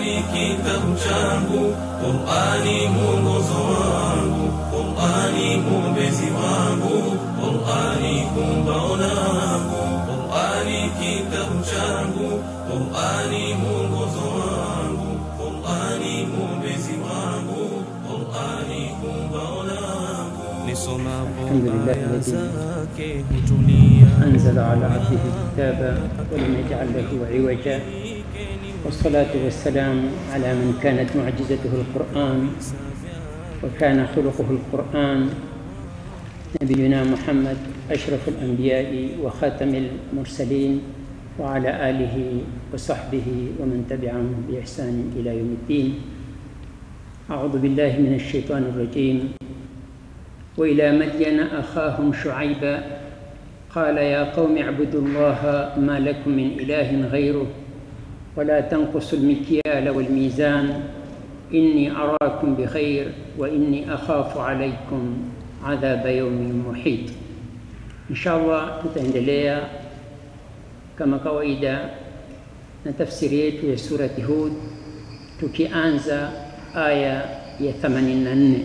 Qur'ani kitabu changu, Qur'ani mwongozo wangu, Qur'ani mwombezi wangu, Qur'ani kumbao langu, Qur'ani kitabu changu, Qur'ani mwongozo wangu, Qur'ani mwombezi wangu, Qur'ani kumbao langu, nisomapo Alhamdulillah aya alladhi zake hutulia أنزل على عبده الكتاب ولم يجعل له عوجا والصلاة والسلام على من كانت معجزته القرآن وكان خلقه القرآن نبينا محمد أشرف الأنبياء وخاتم المرسلين وعلى آله وصحبه ومن تبعهم بإحسان إلى يوم الدين أعوذ بالله من الشيطان الرجيم وإلى مدين أخاهم شعيبا قال يا قوم اعبدوا الله ما لكم من إله غيره ولا تنقصوا المكيال والميزان إني أراكم بخير وإني أخاف عليكم عذاب يوم محيط إن شاء الله tutaendelea kama kawaida na tafsiri yetu ya surati Hud tukianza aya ya 84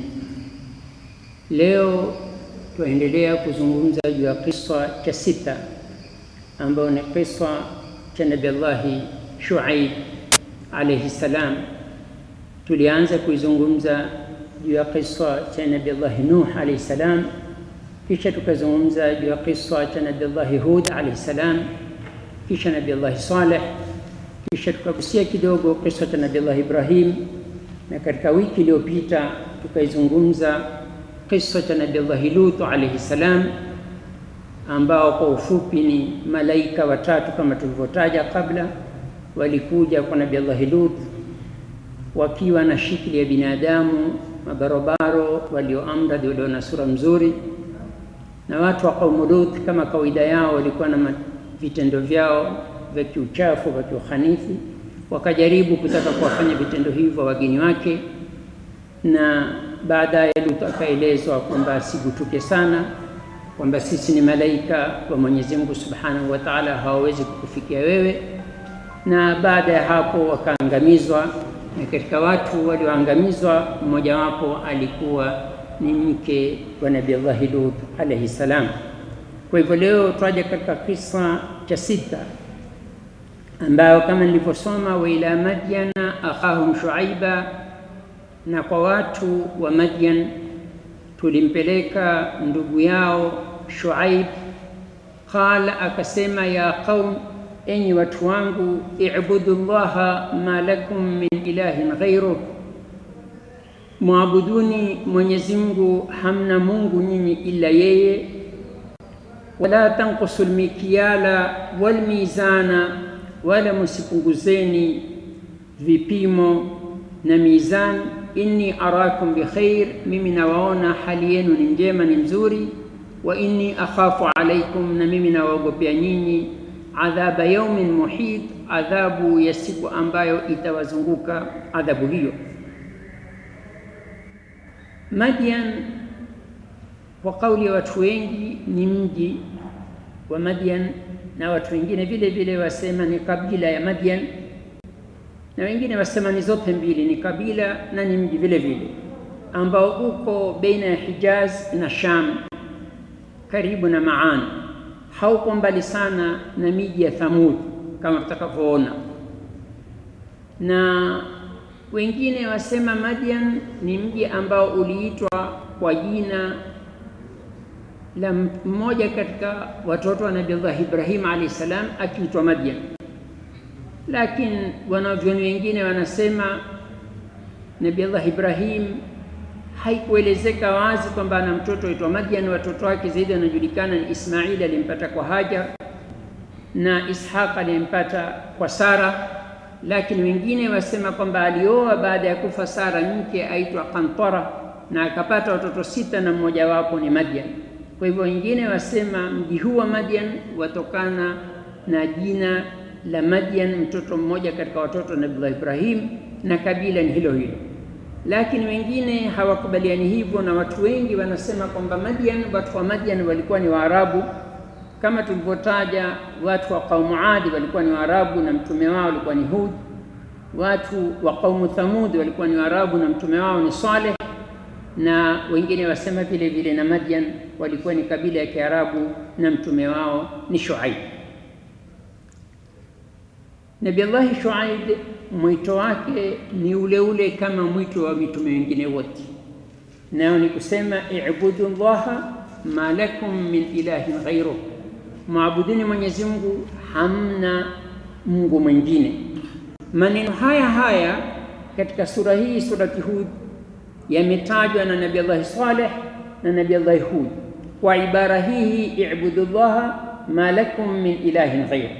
leo tuendelea kuzungumza juu ya kisa cha sita ambayo ni kisa cha Nabii Allahi Shuaib alayhi salam. Tulianza kuizungumza juu ya kisa cha Nabii Allahi Nuh alayhi salam, kisha tukazungumza juu ya kisa cha Nabii Allahi Hud alayhi salam, kisha Nabii Allahi Saleh, kisha tukagusia kidogo kisa cha Nabii Allahi Ibrahim, na katika wiki iliyopita tukaizungumza kisa cha Nabii Allahi Lut alayhi salam, ambao kwa ufupi ni malaika watatu kama tulivyotaja kabla, walikuja kwa Nabii Allahi Lut wakiwa na shikli ya binadamu, mabarobaro, walioamradi, walio na sura mzuri, na watu wa kaumu Lut kama kawaida yao walikuwa na vitendo vyao vya kiuchafu vya kiukhanithi, wakajaribu kutaka kuwafanya vitendo hivyo wageni wake na baadaye Lut akaelezwa kwamba asigutuke sana, kwamba sisi ni malaika wa Mwenyezi Mungu Subhanahu wa Ta'ala, hawawezi kukufikia wewe. Na baada ya hapo wakaangamizwa, na katika watu walioangamizwa mmojawapo alikuwa ni mke wa Nabii Allahi Lut alayhi salam. Kwa hivyo leo twaja katika kisa cha sita ambayo kama nilivyosoma, wa ila madyana akhahum shuaiba na kwa watu wa Madian tulimpeleka ndugu yao Shuaib. Qala, akasema ya qaum, enyi watu wangu, ibudu llaha ma lakum min ilahin ghairuh, mwabuduni Mwenyezi Mungu, hamna Mungu nyinyi ila yeye. Wala tanqusu lmikyala walmizana, wala musipunguzeni vipimo na mizani inni arakum bikhair, mimi nawaona hali yenu ni njema, ni nzuri. Wa inni akhafu alaikum, na mimi nawaogopea nyinyi adhaba yaumin muhit, adhabu ya siku ambayo itawazunguka adhabu hiyo. Madian kwa kauli ya watu wengi ni mji wa Madian, na watu wengine vile vile wasema ni kabila ya Madian na wengine wasema ni zote mbili, ni kabila na ni mji vile vile, ambao uko baina ya Hijaz na Sham, karibu na Maan, hauko mbali sana na miji ya Thamud kama tutakavyoona. Na wengine wasema Madian ni mji ambao uliitwa kwa jina la mmoja katika watoto wa Nabii Allah Ibrahim alayhi salam akiitwa Madian lakini wanavyoni wengine wanasema Nabii Allah Ibrahim haikuelezeka wazi kwamba ana mtoto aitwa Madian. Watoto wake zaidi wanajulikana ni Ismaili alimpata kwa Hajar na Ishaq alimpata kwa Sara, lakini wengine wasema kwamba alioa baada ya kufa Sara mke aitwa Qantara na akapata watoto sita na mmojawapo ni Madian. Kwa hivyo wengine wasema mji huu wa Madian watokana na jina la Madian, mtoto mmoja katika watoto wa Nabii Ibrahim, na kabila ni hilo hilo. Lakini wengine hawakubaliani hivyo, na watu wengi wanasema kwamba Madian, watu wa Madian walikuwa ni Waarabu kama tulivyotaja. Watu wa kaumu Adi walikuwa ni Waarabu na mtume wao alikuwa ni Hud, watu wa qaumu Thamud walikuwa ni Waarabu na mtume wao ni Saleh, na wengine wasema vile vile na Madian walikuwa ni kabila ya Kiarabu na mtume wao ni Shuaib. Nabii Allahi Shuaib mwito wake ni ule ule kama mwito wa mitume wengine wote, nayo ni kusema ibudu llaha ma lakum min ilahin ghairuh, maabudini Mwenyezi Mungu, hamna Mungu mwingine. Maneno haya haya katika sura hii, surati Hud, yametajwa na Nabii Allahi Saleh na Nabii Allahi Hud kwa ibara hii, ibudu llaha ma lakum min ilahin ghairuh.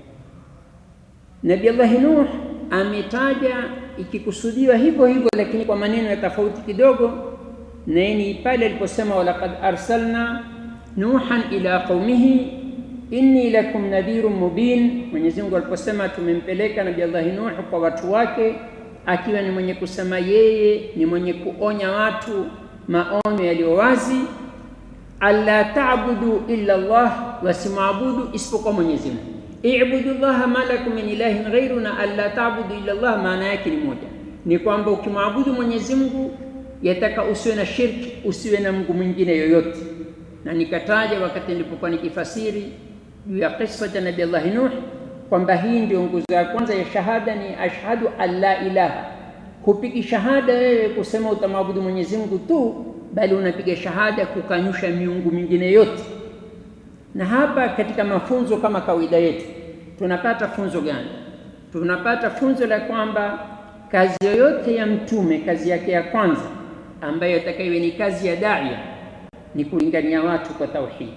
Nabii Allahi Nuh ametaja ikikusudiwa hivyo hivyo, lakini kwa maneno ya tofauti kidogo, na ni pale aliposema walaqad arsalna nuhan ila qaumihi inni lakum nadhirun mubin. Mwenyezi Mungu aliposema tumempeleka Nabii Allahi Nuh kwa watu wake, akiwa ni mwenye kusema yeye ni mwenye kuonya watu maonyo yaliyo wazi, alla ta'budu illa Allah, wasimwabudu isipokuwa Mwenyezi Mungu Ibudu llaha ma lakum min ilahin ghairu, na alla ta'budu illa Allah, maana yake ni moja, ni kwamba ukimwabudu Mwenyezi Mungu yataka usiwe na shirki, usiwe na Mungu mwingine yoyote. Na nikataja wakati nilipokuwa nikifasiri juu ya kisa cha Nabii Allah Nuh kwamba hii ndio nguzo ya kwanza ya shahada, ni ashhadu an la ilaha. Hupigi shahada wewe kusema utamwabudu Mwenyezi Mungu tu, bali unapiga shahada kukanyusha miungu mingine yote na hapa katika mafunzo kama kawaida yetu tunapata funzo gani? Tunapata funzo la kwamba kazi yoyote ya mtume, kazi yake ya kwanza ambayo itakayo ni kazi ya daia ni kulingania watu kwa tauhidi.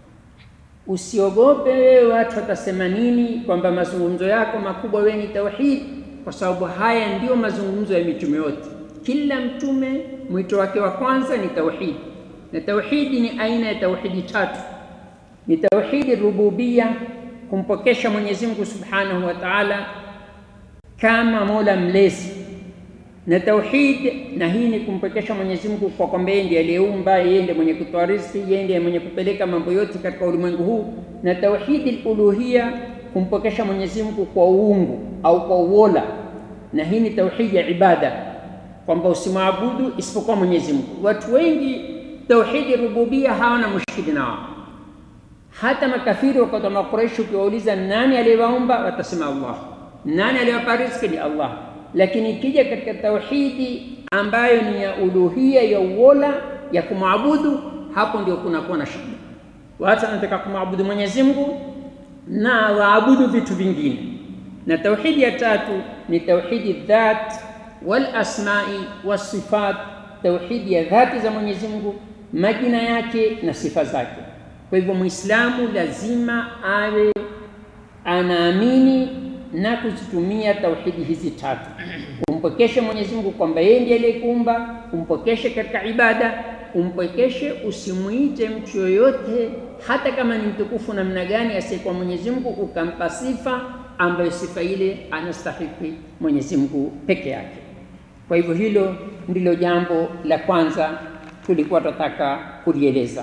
Usiogope wewe watu watasema nini, kwamba mazungumzo yako makubwa wewe ni tauhidi, kwa sababu haya ndiyo mazungumzo ya mitume yote. Kila mtume mwito wake wa kwanza ni tauhidi, na tauhidi ni aina ya tauhidi tatu ni tauhidi rububia, kumpokesha Mwenyezi Mungu Subhanahu wa Ta'ala kama Mola mlezi, na tauhid na hii ni kumpokesha Mwenyezi Mungu kwa kwamba yeye ndiye aliyeumba, yeye ndiye mwenye kutoa riziki, yeye ndiye mwenye kupeleka mambo yote katika ulimwengu huu, na tauhidi uluhia, kumpokesha Mwenyezi Mungu kwa uungu au kwa uola, na hii ni tauhidi ya ibada, kwamba usimwabudu isipokuwa Mwenyezi Mungu. Watu wengi tauhidi rububia hawana mushkili nao hata makafiri wakati wa Makuraishi ukiwauliza nani aliyewaumba, watasema Allah. Nani aliyewapa riziki? Ni Allah. Lakini ikija katika tauhidi ambayo ni ya uluhia, ya uola, ya kumwabudu, hapo ndio kunakuwa na shida. Watu wanataka kumwabudu Mwenyezi Mungu na waabudu vitu vingine. Na tauhidi ya tatu ni tauhidi dhat wal asmai was sifat, tauhidi ya dhati za Mwenyezi Mungu, majina yake na sifa zake. Kwa hivyo Muislamu lazima awe anaamini na kuzitumia tauhidi hizi tatu, umpokeshe Mwenyezi Mungu kwamba yeye ndiye aliyekuumba, umpokeshe katika ibada, umpokeshe, usimwite mtu yoyote, hata kama ni mtukufu namna gani asiyekuwa Mwenyezi Mungu, ukampa sifa ambayo sifa ile anastahiki Mwenyezi Mungu peke yake. Kwa hivyo hilo ndilo jambo la kwanza tulikuwa tunataka kulieleza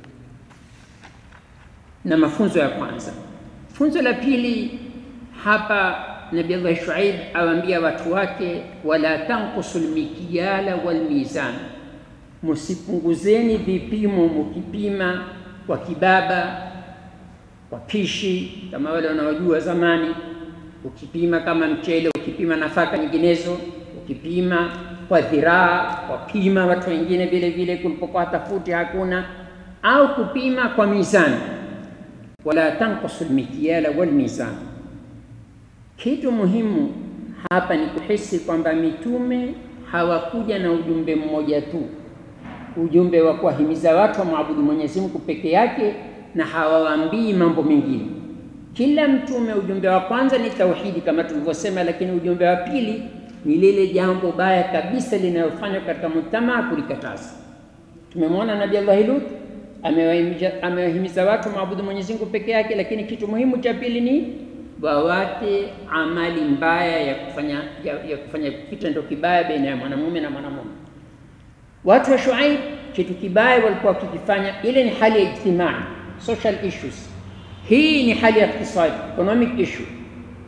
na mafunzo ya kwanza. Funzo la pili hapa, Nabii Allah Shuaib awaambia watu wake, wala tanqusu lmikyala walmizan, musipunguzeni vipimo mukipima kwa kibaba, kwa pishi, kama wale wanaojua zamani, ukipima kama mchele, ukipima nafaka nyinginezo, ukipima kwa dhiraa, kwa pima watu wengine vile vile, kulipokuwa tafuti hakuna, au kupima kwa mizani wala tanqusu lmikyala walmizan. Kitu muhimu hapa ni kuhisi kwamba mitume hawakuja na ujumbe mmoja tu, ujumbe wa kuwahimiza watu wamwabudu Mwenyezi Mungu peke yake, na hawawaambii mambo mengine. Kila mtume ujumbe wa kwanza ni tauhidi kama tulivyosema, lakini ujumbe wa pili ni lile jambo baya kabisa linalofanywa katika mujtamaa, kulikataza. Tumemwona Nabii Allah Lut amewahimiza watu maabudu Mwenyezi Mungu peke yake, lakini kitu muhimu cha pili ni wawate amali mbaya ya kufanya ya, ya kufanya kitendo kibaya baina ya mwanamume na mwanamume. Watu wa Shuaib kitu kibaya walikuwa wakikifanya, ile ni hali ya ijtimai, social issues. Hii ni hali ya iktisadi, economic issue.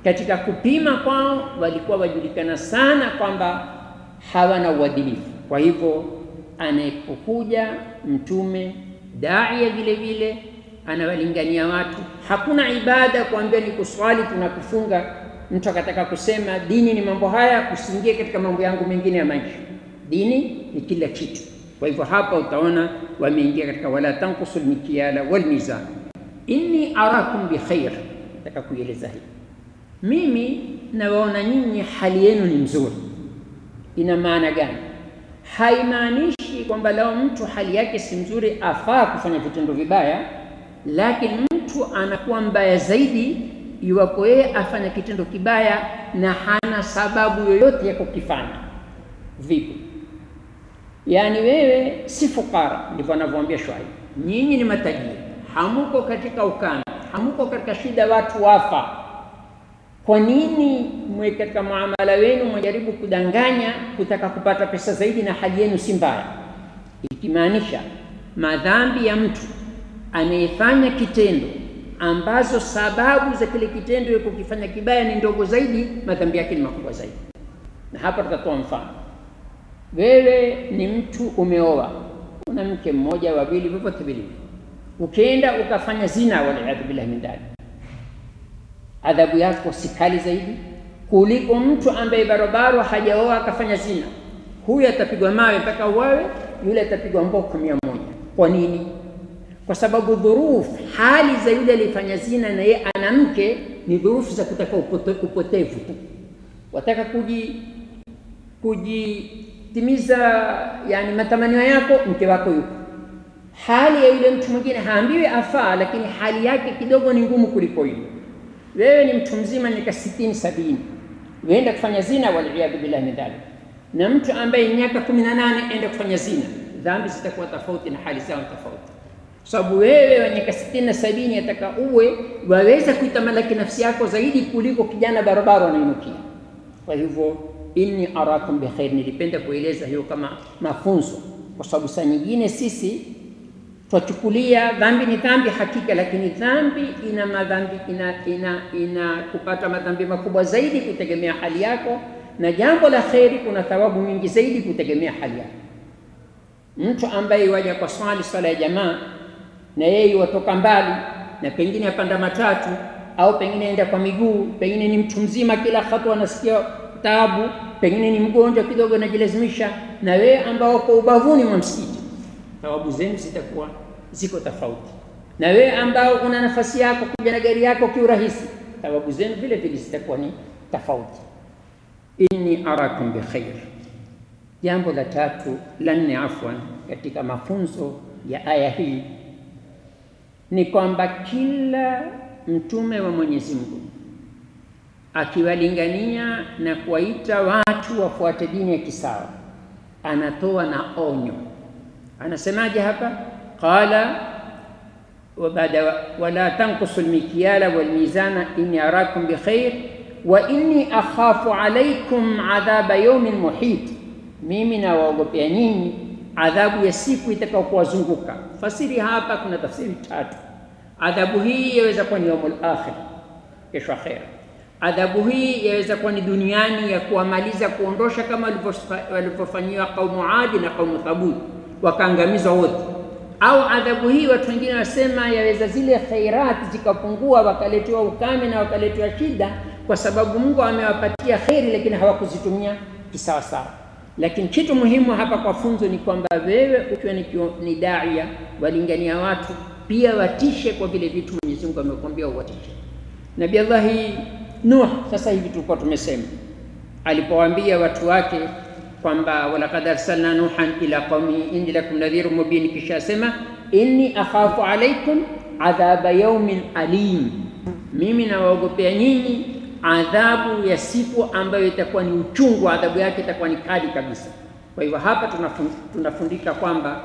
katika kupima kwao walikuwa wajulikana sana kwamba hawana uadilifu. Kwa hivyo anapokuja mtume daia vile vile anawalingania watu, hakuna ibada kuambia ni kuswali tunakufunga. Mtu akataka kusema dini ni mambo haya, usiingie katika mambo yangu mengine ya maisha. Dini ni kila kitu. Kwa hivyo hapa utaona wameingia katika wala tanqusu lmikyala walmizan, inni arakum bikhair. Nataka kuieleza hii, mimi nawaona nyinyi hali yenu ni mzuri. Ina maana gani? Haimaanishi kwamba lao mtu hali yake si mzuri afaa kufanya vitendo vibaya, lakini mtu anakuwa mbaya zaidi iwapo yeye afanya kitendo kibaya na hana sababu yoyote ya kukifanya. Vipi? Yaani wewe si fukara, ndivyo anavyoambia Shuaib, nyinyi ni matajiri, hamuko katika ukame, hamuko katika shida, watu wafa. Kwa nini mwe katika muamala wenu mwajaribu kudanganya kutaka kupata pesa zaidi na hali yenu si mbaya? Ikimaanisha madhambi ya mtu anayefanya kitendo ambazo sababu za kile kitendo ya kukifanya kibaya ni ndogo zaidi, madhambi yake ni makubwa zaidi. Na hapa tutatoa mfano. Wewe ni mtu umeoa, una mke mmoja, wawili, vyovyote vile, ukienda ukafanya zina, waliyadhu billahi min dhalik, adhabu yako si kali zaidi kuliko mtu ambaye barobaro hajaoa akafanya zina. Huyu atapigwa mawe mpaka uwawe, yule atapigwa mboko mia moja. Kwa nini? Kwa sababu dhurufu, hali za yule aliyefanya zina na yeye ana mke ni dhurufu za kutaka upote, upotevu tu, wataka kuji kujitimiza yani matamanio yako, mke wako yuko. Hali ya yule mtu mwingine haambiwi afaa, lakini hali yake kidogo ni ngumu kuliko hiyo. Wewe ni mtu mzima miaka sitini sabini, uenda kufanya zina, waliyadhu billahi min dhalik, na mtu ambaye miaka kumi na nane enda kufanya zina, dhambi zitakuwa tofauti na hali zao tofauti, kwa sababu wewe wa miaka sitini na sabini ataka uwe waweza kuitamalaki nafsi yako zaidi kuliko kijana barabara anainukia. Kwa hivyo inni arakum bikhair, nilipenda kueleza hiyo kama mafunzo, kwa sababu saa nyingine sisi twachukulia dhambi ni dhambi hakika, lakini dhambi ina madhambi ina, ina, ina kupata madhambi makubwa zaidi kutegemea hali yako, na jambo la kheri kuna thawabu nyingi zaidi kutegemea hali yako. Mtu ambaye waja kwa swali swala ya jamaa na yeye watoka mbali na pengine apanda matatu au pengine enda kwa miguu, pengine ni mtu mzima, kila hatua anasikia taabu, pengine ni mgonjwa kidogo, anajilazimisha, na wewe ambao uko ubavuni mwa msikiti, thawabu zenu zitakuwa ziko tofauti. Na wewe ambao una nafasi yako kuja na gari yako kiurahisi, thawabu zenu vile vile zitakuwa ni tofauti. Inni arakum bikhair. Jambo la tatu la nne, afwan, katika mafunzo ya aya hii ni kwamba kila mtume wa Mwenyezi Mungu akiwalingania na kuwaita watu wafuate dini ya kisawa, anatoa na onyo. Anasemaje hapa? Qala wa baada wala tanqusu almikyala walmizana inni arakum bikhair wa inni akhafu alaykum adhaba yawmin muhit, mimi nawaogopea nyinyi adhabu ya siku itakayokuwazunguka. Fasiri hapa kuna tafsiri tatu. Adhabu hii yaweza kuwa ni yaumul akhir, kesho akhera. Adhabu hii yaweza kuwa ni duniani ya kuwamaliza, kuondosha, kama walivyofanyiwa kaumu Adi na kaumu Thabut, wakaangamizwa wote. Au adhabu hii watu wengine wanasema yaweza zile khairati zikapungua, wakaletewa ukame na wakaletewa shida, kwa sababu Mungu amewapatia kheri, lakini hawakuzitumia kisawasawa. Lakini kitu muhimu hapa kwa funzo ni kwamba wewe ukiwa ni, ni daia walingania watu pia watishe kwa vile vitu Mwenyezi Mungu amekwambia uwatishe. Nabii Allahi Nuh, sasa hivi tulikuwa tumesema alipowaambia watu wake kwamba walaqad arsalna nuhan ila qaumi inni lakum nadhirun mubin, kisha asema inni akhafu alaikum adhaba yaumin alim, mimi nawaogopea nyinyi adhabu ya siku ambayo itakuwa ni uchungu, adhabu yake itakuwa ni kali kabisa. Kwa hivyo hapa tunafundika kwamba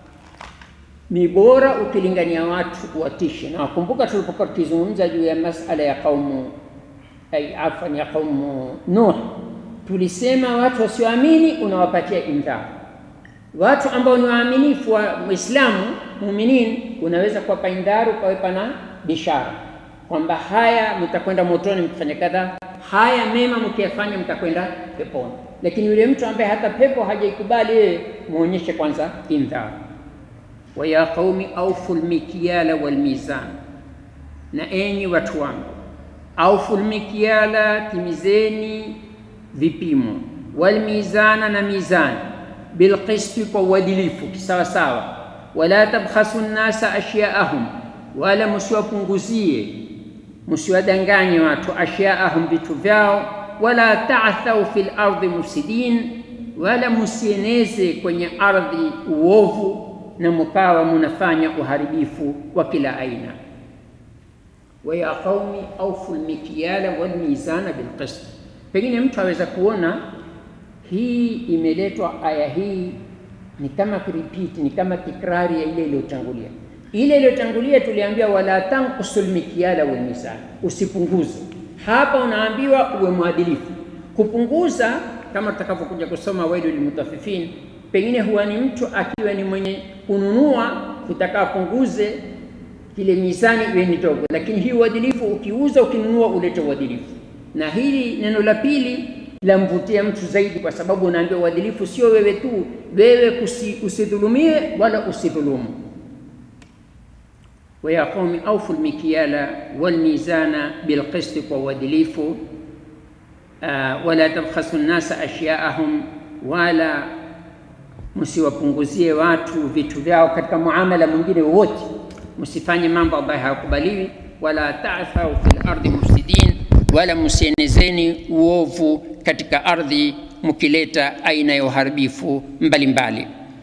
ni bora ukilingania watu watishe. Na wakumbuka tulipokuwa tukizungumza juu ya masala ya kaumu ay afan ya kaumu Nuh, tulisema watu wasioamini unawapatia indhar, watu ambao ni waaminifu wa Muislamu muuminin, unaweza kuwapa indhar ukawapa na bishara kwamba haya mtakwenda motoni mkifanya kadha, haya mema mkiyafanya mtakwenda peponi. Lakini yule mtu ambaye hata pepo hajaikubali yeye, muonyeshe kwanza indhar. wa ya qaumi aufu lmikyala walmizan, na enyi watu wangu, aufu lmikyala, timizeni vipimo, walmizana, na mizani, bilqisti, kwa uadilifu kisawasawa, wala tabkhasu nnasa ashyaahum, wala msiwapunguzie msiwadanganye watu ashyaahum, vitu vyao, wala ta'thau fil ardi mufsidin, wala musieneze kwenye ardhi uovu na mukawa munafanya uharibifu wa kila aina. wa ya qaumi aufu lmikyala walmizana bilqist. Pengine mtu aweza kuona hii imeletwa aya hii ni kama kurepeat, ni kama tikrari ya ile iliyotangulia. Ile iliyotangulia tuliambiwa wala tanqusul mikyala wal mizan, usipunguze. Hapa unaambiwa uwe mwadilifu. Kupunguza kama tutakavyokuja kusoma wailu lilmutaffifin, pengine huwa ni mtu akiwa ni mwenye kununua kutaka apunguze kile mizani iwe ni ndogo, lakini hii uadilifu, ukiuza ukinunua, ulete uadilifu. Na hili neno la pili lamvutia mtu zaidi, kwa sababu unaambiwa uadilifu sio wewe tu, wewe usidhulumie wala usidhulumu wa ya qaumi aufu lmikyala walmizana bilqisti, kwa uadilifu. Uh, wala tabkhasu nnasa ashyaahum, wala msiwapunguzie watu vitu vyao katika muamala mwingine wowote, msifanye mambo ambayo hayakubaliwi. Wala ta'thau fil ardi mufsidin, wala msienezeni uovu katika ardhi mkileta aina ya uharibifu mbalimbali.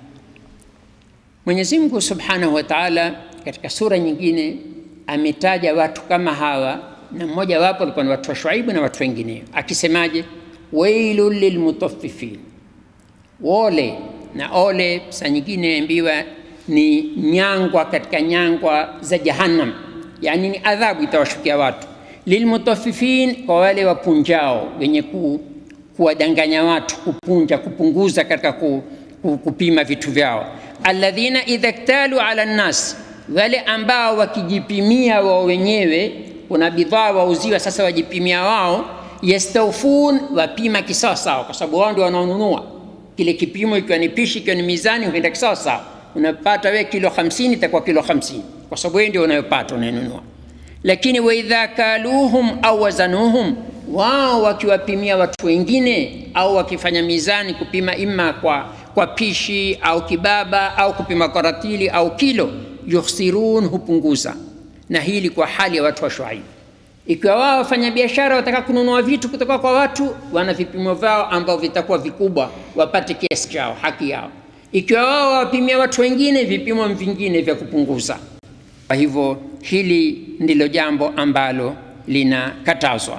Mwenyezi Mungu subhanahu wa ta'ala katika sura nyingine ametaja watu kama hawa, na mmoja wapo alikuwa ni watu wa Shuaibu na watu wengine, akisemaje? wailul lilmutaffifin, wole na ole. Saa nyingine ambiwa ni nyangwa katika nyangwa za Jahannam, yani ni adhabu itawashukia watu. Lilmutaffifin, kwa wale wapunjao, wenye ku, kuwadanganya watu, kupunja, kupunguza katika ku, ku, kupima vitu vyao. Alladhina idha ktalu ala nnas wale ambao wakijipimia wao wenyewe, kuna bidhaa wauziwa, sasa wajipimia wao. Yastawfun, wapima kisawasawa, kwa sababu wao ndio wanaonunua kile kipimo. Ikiwa ni pishi, ikiwa ni mizani, ukienda kisawasawa, unapata wewe kilo 50 itakuwa kilo 50, kwa sababu wewe ndio unayopata unayonunua. Lakini wa idha kaluhum au wazanuhum, wao wakiwapimia watu wengine au wakifanya mizani kupima, ima kwa, kwa pishi au kibaba au kupima kwa ratili au kilo yukhsirun, hupunguza. Na hili kwa hali ya watu wa Shuaib. Ikiwa wao wafanya biashara wataka kununua vitu kutoka kwa watu, wana vipimo vyao ambao vitakuwa vikubwa, wapate kiasi chao, haki yao. Ikiwa wao wawapimia watu wengine, vipimo vingine vya kupunguza. Kwa hivyo hili ndilo jambo ambalo linakatazwa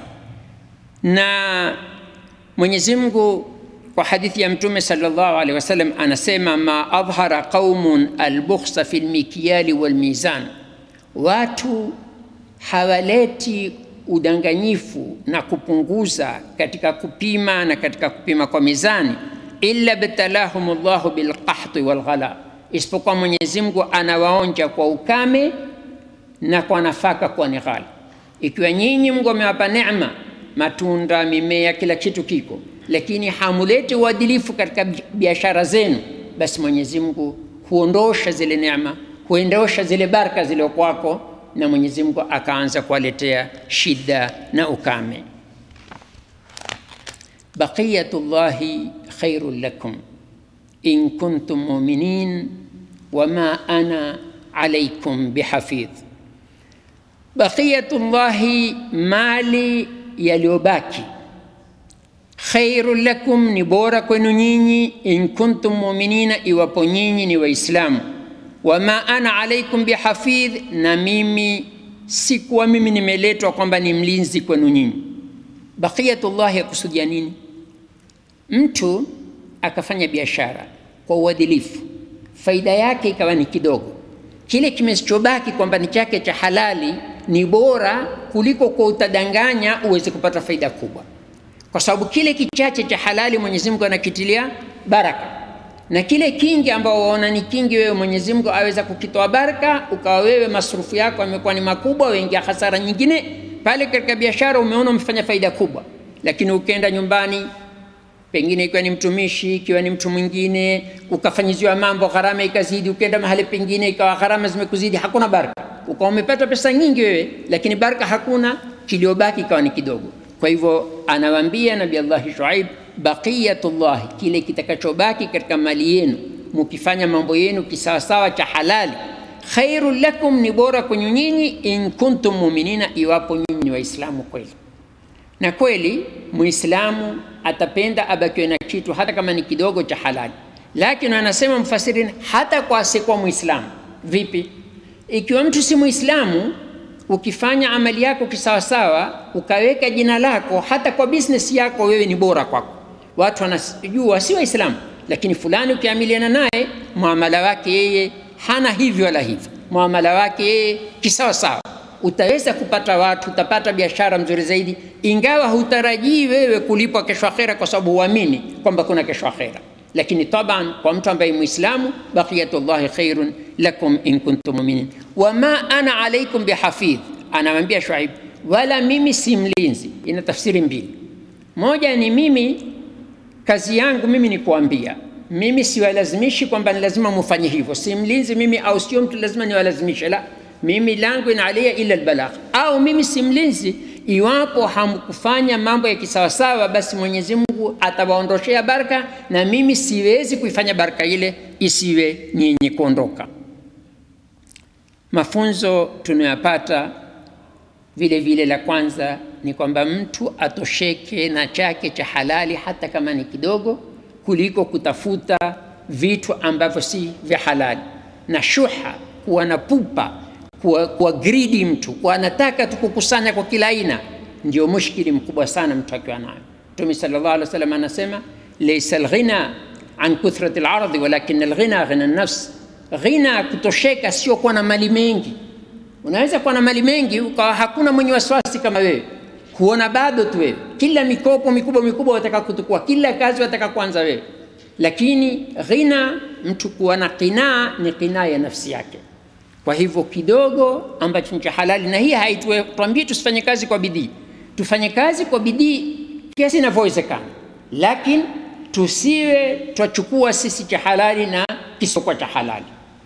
na Mwenyezi Mungu kwa hadithi ya Mtume sallallahu alaihi wasallam anasema, ma adhhara qaumun albukhsa fi lmikyali walmizan, watu hawaleti udanganyifu na kupunguza katika kupima na katika kupima kwa mizani, illa btalahum llahu bilqahti walghala, isipokuwa Mwenyezi Mungu anawaonja kwa ukame na kwa nafaka kwa ni ghali. Ikiwa nyinyi Mungu amewapa neema, matunda, mimea, kila kitu kiko lakini hamulete uadilifu katika biashara zenu, basi Mwenyezi Mungu huondosha zile neema, huondosha zile baraka zile kwako, na Mwenyezi Mungu akaanza kuwaletea shida na ukame. Baqiyatullahi khairun lakum in kuntum mu'minin wama ana alaykum bihafidh. Baqiyatullahi, mali yaliyobaki khairun lakum, ni bora kwenu nyinyi, in kuntum muminina, iwapo nyinyi ni Waislamu. Wama ana alaikum bihafidh, na mimi sikuwa mimi nimeletwa kwamba ni mlinzi kwenu nyinyi. Baqiyatullah yakusudia nini? Mtu akafanya biashara kwa uadilifu, faida yake ikawa ni kidogo, kile kimechobaki kwamba ni chake cha halali ni bora kuliko kwa utadanganya uweze kupata faida kubwa kwa sababu kile kichache cha halali Mwenyezi Mungu anakitilia baraka. na kile kingi ambao waona ni kingi wewe Mwenyezi Mungu aweza kukitoa baraka, ukawa wewe masrufu yako yamekuwa ni makubwa, uingia hasara nyingine pale katika biashara. Umeona umefanya faida kubwa, lakini ukienda nyumbani, pengine ikiwa ni mtumishi, ikiwa ni mtu mwingine, ukafanyiziwa mambo, gharama ikazidi, ukienda mahali pengine ikawa gharama zimekuzidi, hakuna baraka, ukawa umepata pesa nyingi wewe, lakini baraka hakuna, kiliobaki ikawa ni kidogo. Kwa hivyo anawaambia Nabii Allah Shuaib, baqiyatullah, kile kitakachobaki katika mali yenu, mukifanya mambo yenu kisawasawa cha halali, khairul lakum, ni bora kwenye nyinyi, in kuntum muminina, iwapo nyinyi ni Waislamu kweli. Na kweli Muislamu atapenda abakiwe na kitu hata kama ni kidogo cha halali, lakini anasema mfasirini, hata kwa asiyekuwa Muislamu. Vipi? Ikiwa mtu si Muislamu ukifanya amali yako kisawasawa, ukaweka jina lako, hata kwa business yako wewe ni bora kwako. Watu wanajua si Waislamu, lakini fulani ukiamiliana naye muamala wake yeye hana hivyo wala hivyo, muamala wake yeye kisawasawa, utaweza kupata watu, utapata biashara mzuri zaidi, ingawa hutarajii wewe kulipwa kesho akhera, kwa sababu huamini kwamba kuna kesho akhera. Lakini taban kwa mtu ambaye Muislamu, baqiyatullahi khairun lakum in kuntum muminin wama ana alaikum bihafidh. Anamwambia Shuaib, wala mimi si mlinzi. Ina tafsiri mbili. Moja ni mimi, kazi yangu mimi ni kuambia, mimi siwalazimishi kwamba ni lazima mufanye hivyo. Si mlinzi mimi, au sio mtu lazima niwalazimishe, la mimi langu ina alia ila albalagh. Au mimi si mlinzi, iwapo hamkufanya mambo ya kisawasawa, basi Mwenyezi Mungu atawaondoshea baraka, na mimi siwezi kuifanya baraka ile isiwe nyinyi kuondoka. Mafunzo tunayopata vile vile, la kwanza ni kwamba mtu atosheke na chake cha halali hata kama ni kidogo, kuliko kutafuta vitu ambavyo si vya halali, na shuha, kuwa na pupa, kuwa, kuwa gridi, mtu kuwa anataka tu kukusanya kwa kila aina, ndio mushkili mkubwa sana mtu akiwa nayo. Mtume sallallahu alaihi wasallam anasema laysa alghina an kuthrati alardhi walakin alghina ghina nafs Ghina, kutosheka sio kuwa na mali mengi. Unaweza kuwa na mali mengi ukawa hakuna mwenye wasiwasi kama wewe, huona bado tu wewe, kila mikopo mikubwa mikubwa wataka kutukua, kila kazi wataka kuanza wewe. Lakini ghina, mtu kuwa na qinaa, ni qinaa ya nafsi yake. Kwa hivyo kidogo ambacho ni cha halali, na hii haituambie tusifanye kazi kwa bidii, tufanye kazi kwa bidii kiasi inavyowezekana, lakini tusiwe twachukua sisi cha halali na kisiokuwa cha halali.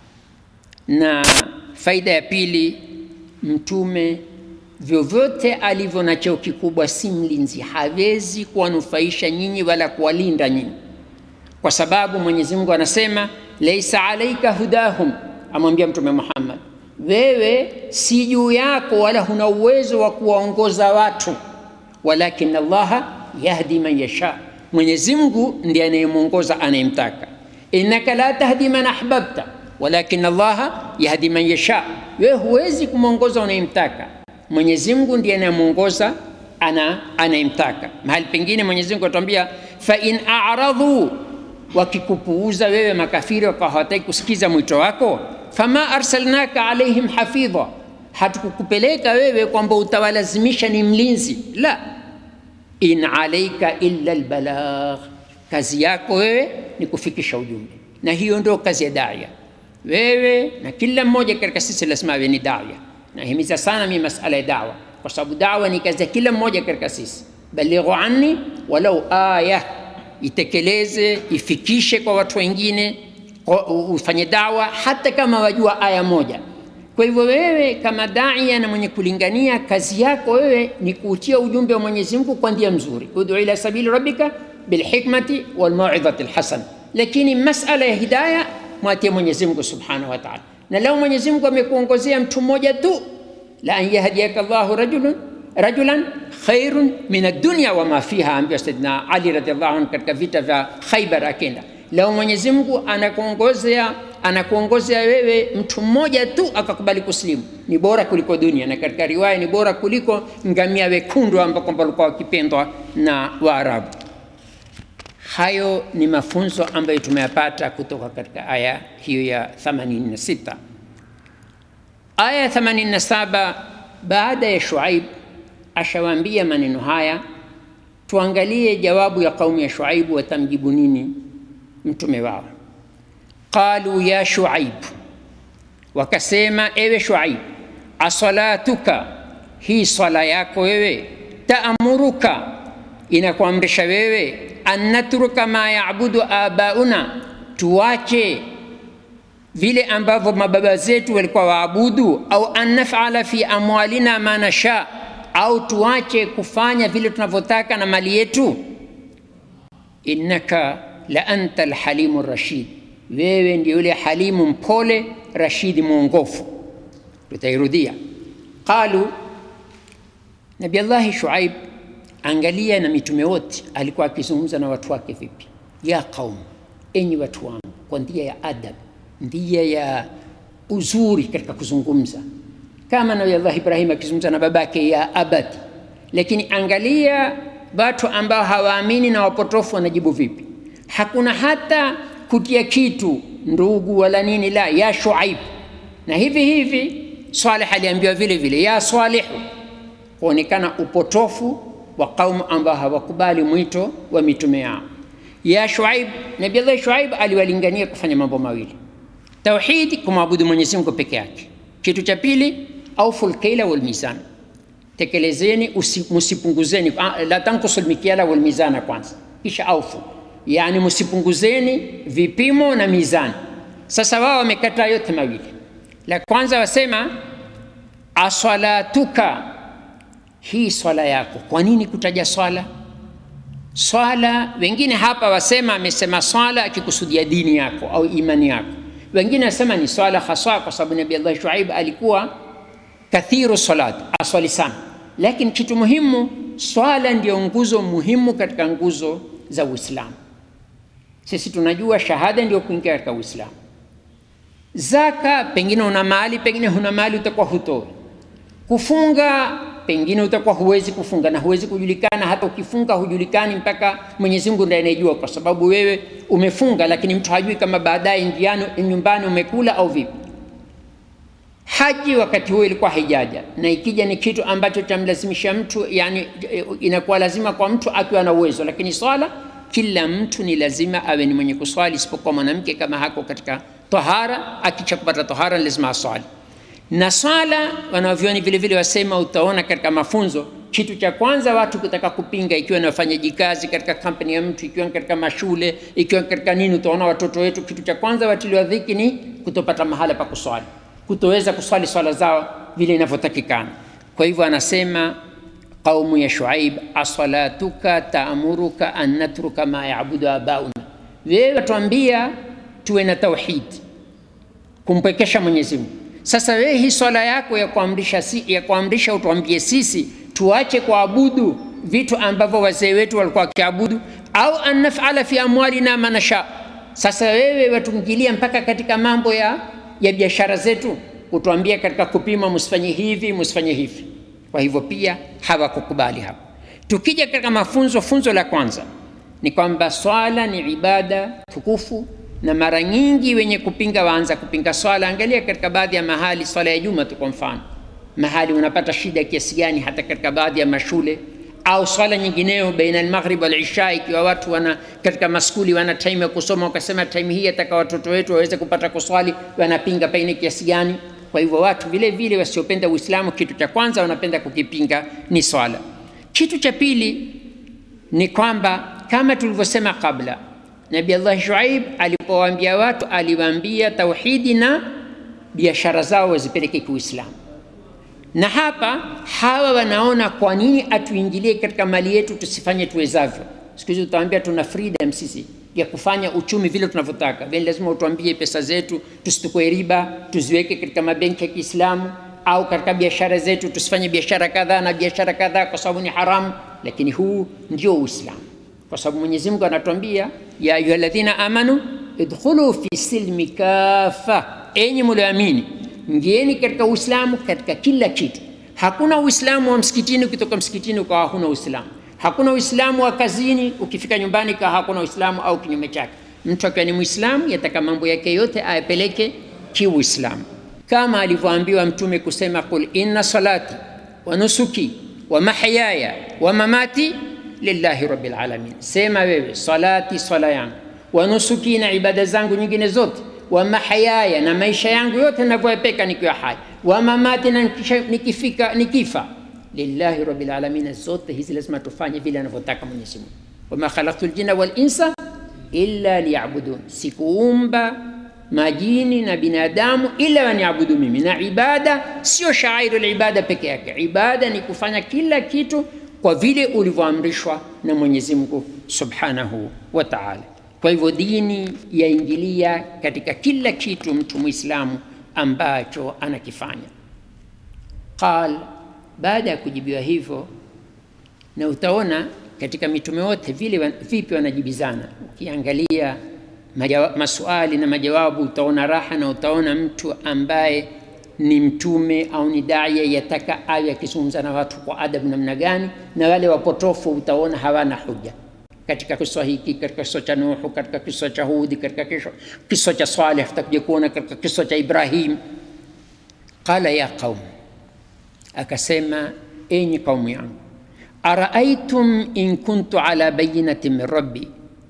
Na faida ya pili, Mtume vyovyote alivyo na cheo kikubwa, si mlinzi, hawezi kuwanufaisha nyinyi wala kuwalinda nyinyi, kwa sababu Mwenyezi Mungu anasema laisa alaika hudahum, amwambia Mtume Muhammad, wewe si juu yako wala huna uwezo wa kuwaongoza watu, walakin Allaha yahdi man yasha, Mwenyezi Mungu ndiye anayemwongoza anayemtaka innaka la tahdi man ahbabta walakin Allaha yahdi man yasha, wewe huwezi kumwongoza unayemtaka. Mwenyezi Mungu ndiye anayemwongoza ana anayemtaka. Mahali pengine Mwenyezi Mungu atuambia fa in a'radhu, wakikupuuza wewe makafiri wakawa hawataki kusikiza mwito wako, fama arsalnaka alaihim hafidha, hatukukupeleka wewe kwamba utawalazimisha ni mlinzi, la in alaika illa albalagh kazi yako wewe ni kufikisha ujumbe, na hiyo ndio kazi ya daia. Wewe na kila mmoja katika sisi lazima awe ni daia. Nahimiza sana mimi masala ya dawa, kwa sababu dawa ni kazi ya kila mmoja katika sisi. Balighu anni walau aya, itekeleze ifikishe kwa watu wengine, ufanye dawa hata kama wajua aya moja. Kwa hivyo wewe kama daia na mwenye kulingania, kazi yako wewe ni kuutia ujumbe wa Mwenyezi Mungu kwa njia mzuri, ud'u ila sabili rabbika bilhikmati walmauidhati lhasan. Lakini masala ya hidaya mwatie Mwenyezi Mungu subhanahu wa taala, na leo Mwenyezi Mungu amekuongozea mtu mmoja tu, la an yahdiyaka llahu rajulun rajulan khairun min ad-dunya wa ma fiha, ambiwa Saidina Ali radhiallahu anhu katika vita vya Khaibar akenda. Leo Mwenyezi Mungu anakuongozea anakuongozea wewe mtu mmoja tu akakubali kusilimu, ni bora kuliko dunia, na katika riwaya ni bora kuliko ngamia wekundu ambao kwamba walikuwa wakipendwa na Waarabu. Hayo ni mafunzo ambayo tumeyapata kutoka katika aya hiyo ya 86. Aya ya 87, baada ya Shuaib ashawaambia maneno haya, tuangalie jawabu ya kaumu ya Shuaibu, watamjibu nini mtume wao. qalu ya Shuaib, wakasema ewe Shuaib, asalatuka, hii swala yako wewe, taamuruka, inakuamrisha wewe an natruka ma yaabudu abauna, tuache vile ambavyo mababa zetu walikuwa waabudu, au an nafala fi amwalina ma nasha, au tuache kufanya vile tunavyotaka na mali yetu. Innaka la anta alhalimu rashid, wewe ndio yule halimu mpole, rashidi mwongofu. Tutairudia. Qalu, Nabi Allahi Shuaib, angalia na mitume wote alikuwa akizungumza na watu wake vipi? Ya qaum, enyi watu wangu, kwa njia ya adab njia ya uzuri katika kuzungumza, kama Nabii Allah Ibrahim akizungumza na babake ya abadi. Lakini angalia watu ambao hawaamini na wapotofu wanajibu vipi. Hakuna hata kutia kitu ndugu wala nini, la ya Shuaib. Na hivi hivi Saleh aliambiwa vile vile ya Salihu, kuonekana upotofu wa kaumu ambao hawakubali mwito wa mitume yao. Ya Shuaib, Nabii Allah Shuaib aliwalingania kufanya mambo mawili Tauhidi, kumwabudu Mwenyezi Mungu peke yake. Kitu cha pili, auful kaila wal mizan, tekelezeni msipunguzeni, la tankusul mikiala wal mizana kwanza, kisha aufu, yani msipunguzeni vipimo na mizani. Sasa wao wamekataa yote mawili. La kwanza wasema aswalatuka, hii swala yako. Kwa nini kutaja swala? Swala wengine hapa wasema, amesema swala akikusudia dini yako au imani yako wengine wasema ni swala haswa, kwa sababu Nabii Allah Shuaib alikuwa kathiru salat, aswali sana. Lakini kitu muhimu, swala ndio nguzo muhimu katika nguzo za Uislamu. Sisi tunajua shahada ndio kuingia katika Uislamu. Zaka, pengine una mali, pengine huna mali, utakuwa hutoi. Kufunga, pengine utakuwa huwezi kufunga na huwezi kujulikana, hata ukifunga hujulikani mpaka Mwenyezi Mungu ndiye anayejua, kwa sababu wewe umefunga, lakini mtu hajui kama baadaye njiani nyumbani umekula au vipi. Haji wakati huo ilikuwa haijaja, na ikija ni kitu ambacho chamlazimisha mtu, yani inakuwa lazima kwa mtu akiwa na uwezo, lakini swala kila mtu ni lazima awe ni mwenye kuswali, isipokuwa mwanamke kama hako katika tahara, akicha kupata tahara lazima aswali na swala wanavyoni vile vile wasema, utaona katika mafunzo, kitu cha kwanza watu kutaka kupinga, ikiwa ni wafanyaji kazi katika kampani ya mtu, ikiwa katika mashule, ikiwa katika nini, utaona watoto wetu, kitu cha kwanza watiliwa dhiki ni kutopata mahala pa kuswali, kutoweza kuswali swala zao vile inavyotakikana. Kwa hivyo anasema qaumu ya Shuaib, asalatuka taamuruka an natruka ma yaabudu abauna, wewe watuambia tuwe na tauhid, kumpwekesha Mwenyezi Mungu sasa wewe hii swala yako ya kuamrisha, si, ya kuamrisha utuambie sisi tuache kuabudu vitu ambavyo wazee wetu walikuwa wakiabudu, au an nafala fi amwalina ma nasha. Sasa wewe watuingilia mpaka katika mambo ya, ya biashara zetu, utuambia katika kupima, msifanye hivi msifanye hivi. Kwa hivyo pia hawakukubali hapo. Tukija katika mafunzo, funzo la kwanza ni kwamba swala ni ibada tukufu na mara nyingi wenye kupinga waanza kupinga swala. Angalia katika baadhi ya mahali, swala ya Juma tu kwa mfano, mahali unapata shida kiasi gani, hata katika baadhi ya mashule au swala nyingineyo baina almaghrib wal isha, ikiwa watu wana katika maskuli wana time ya kusoma, wakasema time hii ataka watoto wetu waweze kupata kuswali, wanapinga pengine kiasi gani. Kwa hivyo watu vile vile wasiopenda Uislamu, kitu cha kwanza wanapenda kukipinga ni swala. Kitu cha pili ni kwamba kama tulivyosema kabla Nabii Allah Shuaib alipowaambia watu, aliwaambia tauhidi na biashara zao wazipeleke kiuislamu. Na hapa hawa wanaona kwa nini atuingilie katika mali yetu, tusifanye tuwezavyo. Siku hizi utaambia tuna freedom sisi ya kufanya uchumi vile tunavyotaka, bali lazima utuambie pesa zetu tusitukue riba, tuziweke katika mabenki ya Kiislamu au katika biashara zetu tusifanye biashara kadhaa na biashara kadhaa kwa sababu ni haramu. Lakini huu ndio Uislamu kwa sababu Mwenyezi Mungu anatuambia ya ayyuhalladhina amanu idkhulu fi silmi kafa, enyi mlioamini ingieni katika Uislamu katika kila kitu. Hakuna Uislamu wa msikitini, ukitoka msikitini ukawa huna Uislamu. Hakuna Uislamu wa kazini, ukifika nyumbani kawa hakuna Uislamu au kinyume chake. Mtu akiwa ni Muislamu yataka mambo yake yote ayapeleke kiuislamu, kama alivyoambiwa Mtume kusema qul inna salati wa nusuki wa mahyaya wa mamati lillahi rabbil alamin, sema wewe salati, swala yangu, wa nusuki, na ibada zangu nyingine zote, wa mahayaya na maisha yangu yote ninavyoepeka nikiwa hai wa mamati na nikisha- nikifika nikifa lillahi rabbil alamin zote hizi lazima tufanye vile anavyotaka Mwenyezi Mungu wama khalaqtu ljinna wal insa illa liyabudun sikuumba majini na binadamu ila waniabudu mimi na ibada sio shairu libada peke yake ibada ni kufanya kila kitu kwa vile ulivyoamrishwa na mwenyezi mungu subhanahu wa taala kwa hivyo dini yaingilia katika kila kitu mtu mwislamu ambacho anakifanya qal baada ya kujibiwa hivyo na utaona katika mitume wote vile wa- vipi wanajibizana ukiangalia majawa- maswali na majawabu utaona raha na utaona mtu ambaye ni mtume au ni daya yataka awe akizungumza na watu kwa adabu namna gani na wale wapotofu utaona hawana hoja katika kisa hiki katika kisa cha nuhu katika kisa cha hudi katika kisa- kisa cha saleh tutakuja kuona katika kisa cha ibrahim qala ya qaum akasema enyi kaumu yangu araaitum in kuntu ala bayinati min rabbi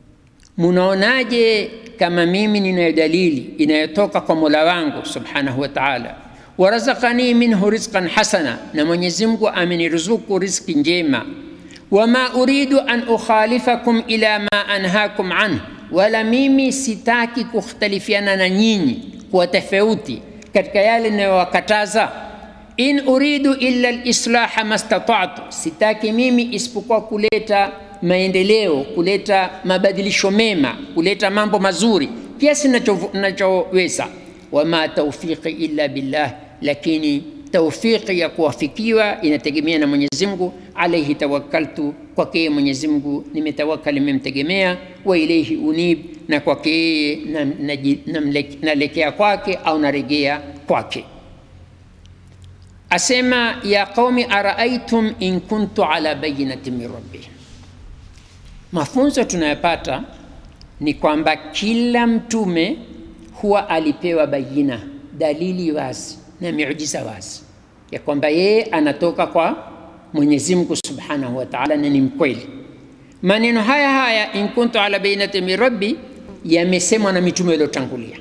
munaonaje kama mimi ninayo dalili inayotoka kwa mola wangu subhanahu wa taala warazakani minhu rizqan hasana na mwenyezi mungu ameniruzuku rizki njema wama uridu an ukhalifakum ila ma anhakum anh wala mimi sitaki kukhtalifiana na nyinyi kuwa tofauti katika yale ninayowakataza in uridu illa lislaha mastatatu, sitaki mimi isipokuwa kuleta maendeleo, kuleta mabadilisho mema, kuleta mambo mazuri kiasi nacho- nachoweza. Wama taufiqi illa billah, lakini taufiki ya kuwafikiwa inategemea na Mwenyezi Mungu. Alaihi tawakkaltu, kwake yeye Mwenyezi Mungu nimetawakali, nimemtegemea. Wa ilaihi unib, na kwake yeye nam- naji- namle- nalekea kwake au naregea kwake asema ya qaumi araaitum in kuntu ala bayinati min rabbi mafunzo tunayopata ni kwamba kila mtume huwa alipewa bayina dalili wazi na miujiza wazi ya kwamba yeye anatoka kwa mwenyezi mungu subhanahu wa taala na ni mkweli maneno haya haya in kuntu ala bayinati min rabbi yamesemwa na mitume iliyotangulia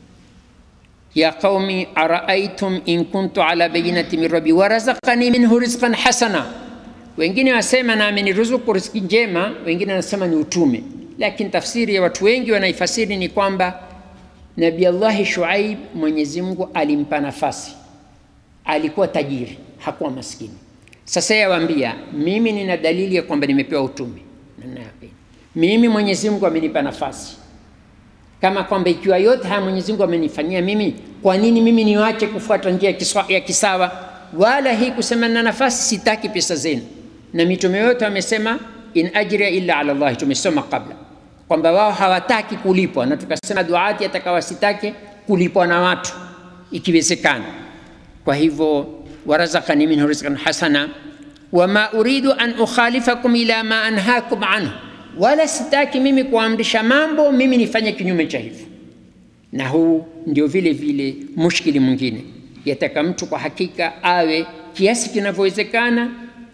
ya qaumi araaitum in kuntu ala bayinati min rabbi warazaqani minhu rizqan hasana wengine wasema na ameniruzuku riziki njema wengine wanasema ni utume lakini tafsiri ya watu wengi wanaifasiri ni kwamba nabi allahi shuaib mwenyezi mungu alimpa nafasi alikuwa tajiri hakuwa maskini sasa yawaambia mimi nina dalili ya kwamba nimepewa utume Na ninayo. mimi mwenyezi mungu amenipa nafasi kama kwamba ikiwa yote haya Mwenyezi Mungu amenifanyia mimi, kwa nini mimi niwache kufuata njia ya kiswa- ya kisawa? Wala hii kusema na nafasi, sitaki pesa zenu. Na mitume yote wamesema in ajria illa ala Allah, tumesoma kabla kwamba wao hawataki kulipwa, na tukasema duati atakawa sitake kulipwa na watu ikiwezekana. Kwa hivyo warazakani minhu rizqan hasana wama uridu an ukhalifakum ila ma anhakum anhu, wala sitaki mimi kuamrisha mambo mimi nifanye kinyume cha hivyo. Na huu ndio vile vile mushkili mwingine, yataka mtu kwa hakika awe kiasi kinavyowezekana.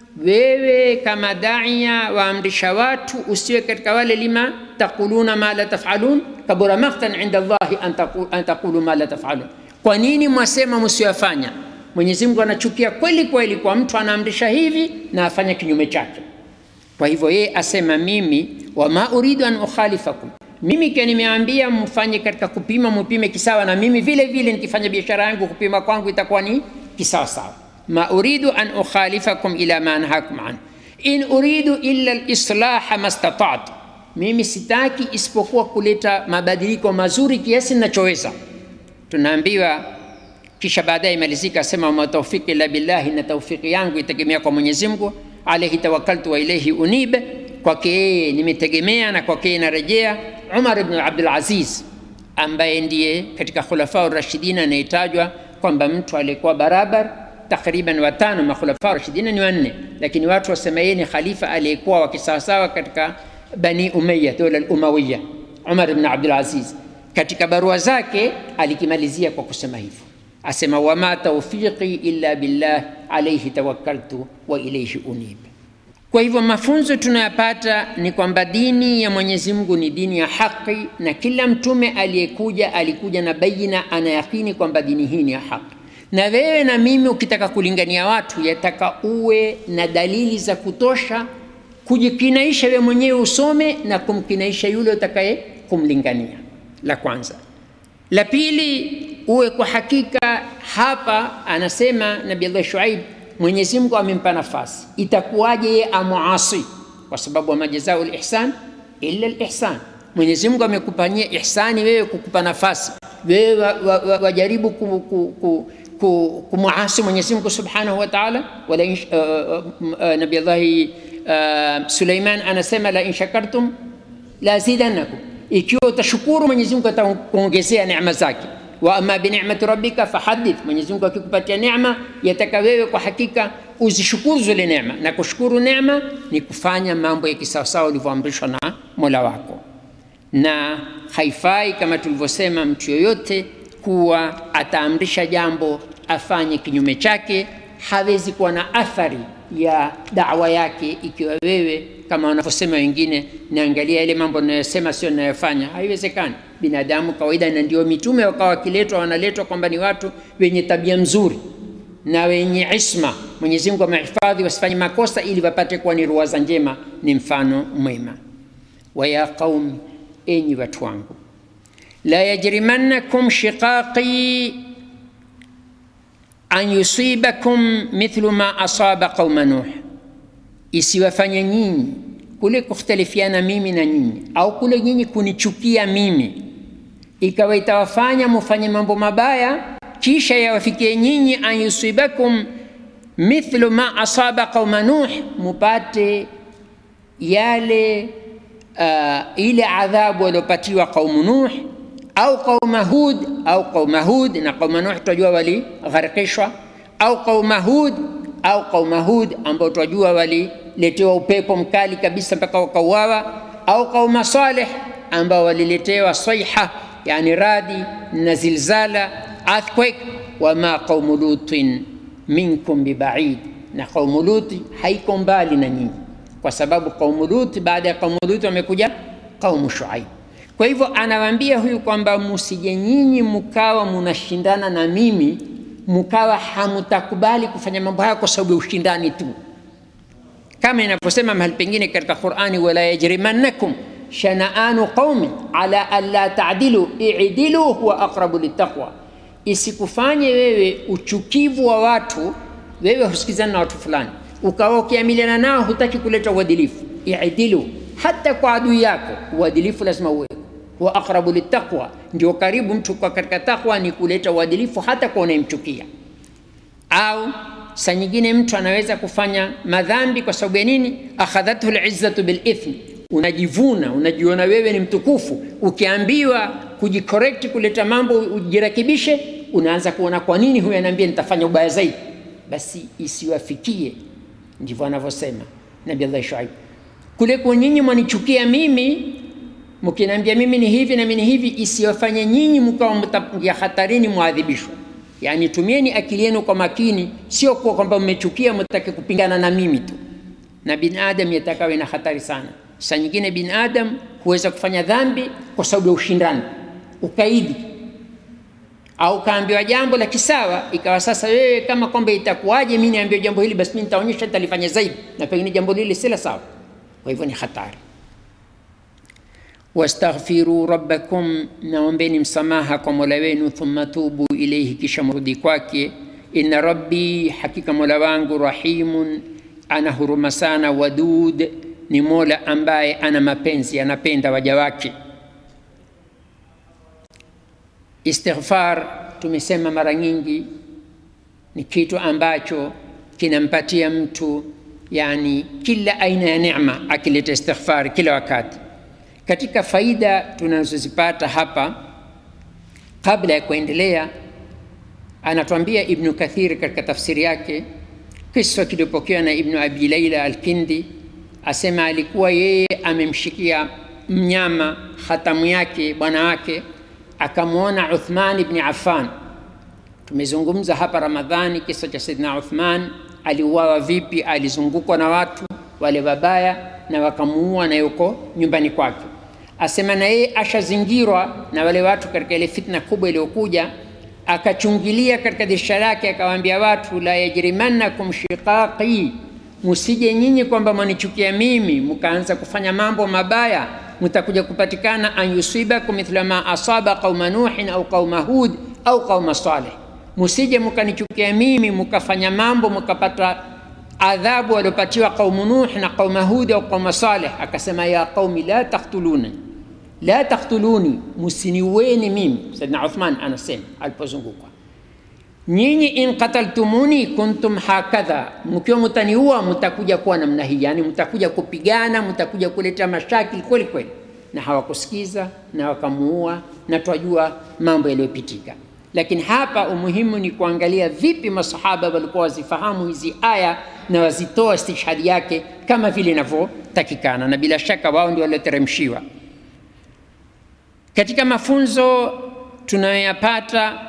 Wewe kama daia waamrisha watu, usiwe katika wale lima taquluna ma la tafalun, kabura maktan inda Allahi an taqu- an taqulu ma la tafalun. Kwa nini mwasema msiyofanya? Mwenyezi Mungu anachukia kweli kweli kwa mtu anaamrisha hivi na afanya kinyume chake. Kwa hivyo yeye asema mimi, wama uridu an ukhalifakum, mimi kia nimeambia mfanye katika kupima, mupime kisawa na mimi vile vile nikifanya biashara yangu kupima kwangu itakuwa ni kisawa sawa. Ma uridu an ukhalifakum ila ma anhakum an in uridu illa lislaha mastatatu, mimi sitaki isipokuwa kuleta mabadiliko mazuri kiasi ninachoweza. Tunaambiwa kisha baadaye imalizika asema wama taufiki illa billahi, na taufiki yangu itegemea kwa Mwenyezi Mungu. Alaihi tawakkaltu wa ilaihi unib, kwake yeye nimetegemea na kwake yeye narejea. Umar ibn Abdul Aziz ambaye ndiye katika khulafa rashidina anayetajwa kwamba mtu aliyekuwa barabar takriban watano, makhulafa rashidina ni wanne, lakini watu wasema yeye ni khalifa aliyekuwa wakisawasawa katika Bani Umayya, dola al-Umawiya, Umar ibn Abdul Aziz katika barua zake alikimalizia kwa kusema hivyo asema wama taufiqi illa billah alaihi tawakkaltu wa ilaihi unib Kwa hivyo mafunzo tunayopata ni kwamba dini ya Mwenyezi Mungu ni dini ya haki, na kila mtume aliyekuja alikuja na baina, anayakini kwamba dini hii ni ya haki. Na wewe na mimi ukitaka kulingania watu, yataka uwe na dalili za kutosha kujikinaisha wewe mwenyewe usome na kumkinaisha yule utakaye kumlingania. La kwanza. La pili, uwe kwa hakika. Hapa anasema Nabii Allah Shuaib, Mwenyezi Mungu amempa nafasi, itakuwaje yeye amuasi? Kwa sababu wama jazau lihsan illa lihsan. Mwenyezi Mungu amekupanyia ihsani wewe, kukupa nafasi wewe wajaribu wa, wa, wa ku, ku, ku, kumuasi Mwenyezi Mungu subhanahu wa taala. Wala uh, uh, Nabii Allahi uh, Suleiman anasema la in shakartum la azidannakum, ikiwa utashukuru Mwenyezi Mungu atakuongezea neema zake. Wa amma bi ni'mati rabbika fahadith, Mwenyezi Mungu akikupatia neema yataka wewe kwa hakika uzishukuru zile neema, na kushukuru neema ni kufanya mambo ya kisawasawa ulivyoamrishwa na Mola wako, na haifai kama tulivyosema, mtu yoyote kuwa ataamrisha jambo afanye kinyume chake, hawezi kuwa na athari ya dawa yake ikiwa wewe kama wanavyosema wengine, naangalia ile mambo ninayosema sio ninayofanya. Haiwezekani. Binadamu kawaida, na ndio mitume wakawa wakiletwa, wanaletwa kwamba ni watu wenye tabia mzuri na wenye isma. Mwenyezi Mungu amehifadhi wasifanye makosa, ili wapate kuwa ni ruwaza njema, ni mfano mwema. Wa ya qaumi, enyi watu wangu, la yajrimannakum shiqaqi an yusibakum mithlu ma asaba qauma Nuh, isiwafanye nyinyi kule kukhtalifiana mimi na nyinyi, au kule nyinyi kunichukia mimi, ikawa itawafanya mufanye mambo mabaya, kisha yawafikie nyinyi, an yusibakum mithlu ma asaba qauma Nuh, mupate yale uh, ile adhabu waliopatiwa qaumu Nuh au qauma Hud au qauma Hud, na qauma Nuh tunajua waligharikishwa, au qauma Hud au qauma Hud ambao tunajua waliletewa upepo mkali kabisa mpaka wakauawa, au qauma Saleh ambao waliletewa saiha, yani radi na zilzala, earthquake. Wama qaumu Lutin minkum bibaid, na qaumu Luti haiko mbali na nyinyi, kwa sababu qaumu Luti baada ya qaumu Luti wamekuja qaumu Shuaib. Kwa hivyo anawaambia huyu kwamba musije nyinyi mkawa munashindana na mimi, mkawa hamutakubali kufanya mambo haya kwa sababu ya ushindani tu, kama inavyosema mahali pengine katika Qur'ani, wala yajrimannakum shanaanu qaumi ala alla ta'dilu i'dilu huwa aqrabu littaqwa, isikufanye wewe uchukivu wa watu, wewe husikizana na watu fulani ukawa ukiamiliana nao hutaki kuleta uadilifu. I'dilu, hata kwa adui yako uadilifu lazima uwe wa aqrabu littaqwa, ndio karibu mtu kwa katika takwa ni kuleta uadilifu hata kwa unayemchukia. Au saa nyingine mtu anaweza kufanya madhambi kwa sababu ya nini? akhadhathu lizzatu bilithmi, unajivuna unajiona wewe ni mtukufu. Ukiambiwa kujicorrect, kuleta mambo ujirekebishe, unaanza kuona kwa nini huyu anaambia nitafanya ubaya zaidi. Basi isiwafikie, ndivyo anavyosema Nabii Allah Shuaib, kule kwa nyinyi mwanichukia mimi mkiniambia mimi ni hivi na mimi ni hivi, isiwafanye nyinyi mkawa mtaingia hatarini mwadhibishwa. Yani tumieni akili yenu kwa makini, sio kwa kwamba mmechukia mtake kupingana na mimi tu. Na binadamu yatakawe na hatari sana. Saa nyingine binadamu huweza kufanya dhambi kwa sababu ya ushindani, ukaidi, au kaambiwa jambo la kisawa, ikawa sasa wewe kama kwamba itakuwaje mimi niambiwe jambo hili, basi mimi nitaonyesha nitalifanya zaidi, na pengine jambo lile si la sawa. Kwa hivyo ni hatari wastaghfiru rabbakum, naombeni msamaha kwa mola wenu, thumma tubu ilaihi, kisha mrudi kwake. Inna rabbi, hakika mola wangu, rahimun, ana huruma sana, wadud, ni mola ambaye ana mapenzi, anapenda waja wake. Istighfar tumesema mara nyingi ni kitu ambacho kinampatia mtu yani kila aina ya neema, akileta istighfar kila wakati katika faida tunazozipata hapa, kabla ya kuendelea, anatuambia Ibnu Kathir katika tafsiri yake, kisa kilipokewa na Ibnu Abi Laila Alkindi, asema alikuwa yeye amemshikia mnyama hatamu yake bwana wake, akamwona Uthman ibn Affan. Tumezungumza hapa Ramadhani kisa cha Saidina Uthman, aliuawa vipi, alizungukwa na watu wale wabaya na wakamuua na yuko nyumbani kwake. Asema na yeye ashazingirwa na wale watu katika ile fitna kubwa iliyokuja, akachungilia katika dirisha lake akawaambia watu, la yajrimannakum shiqaqi, musije nyinyi kwamba mwanichukia mimi mkaanza kufanya mambo mabaya, mtakuja kupatikana an yusibakum mithla ma asaba qauma nuhin au qauma hud au qauma saleh, musije mkanichukia mimi mkafanya mambo mkapata adhabu waliopatiwa qaumu Nuh na qauma Hud au qauma Saleh. Akasema, ya qaumi la taktuluni la taktuluni, musiniweni mimi. Saidna Uthman anasema alipozungukwa, nyinyi in qataltumuni kuntum hakadha, mkiwa mtaniua mtakuja kuwa namna hii, yani mtakuja kupigana, mtakuja kuleta mashakil kweli kweli. Na hawakusikiza na wakamuua, na twajua mambo yaliyopitika lakini hapa umuhimu ni kuangalia vipi masahaba walikuwa wazifahamu hizi aya na wazitoa istishhadi yake kama vile inavyotakikana, na bila shaka wao ndio walioteremshiwa. Katika mafunzo tunayoyapata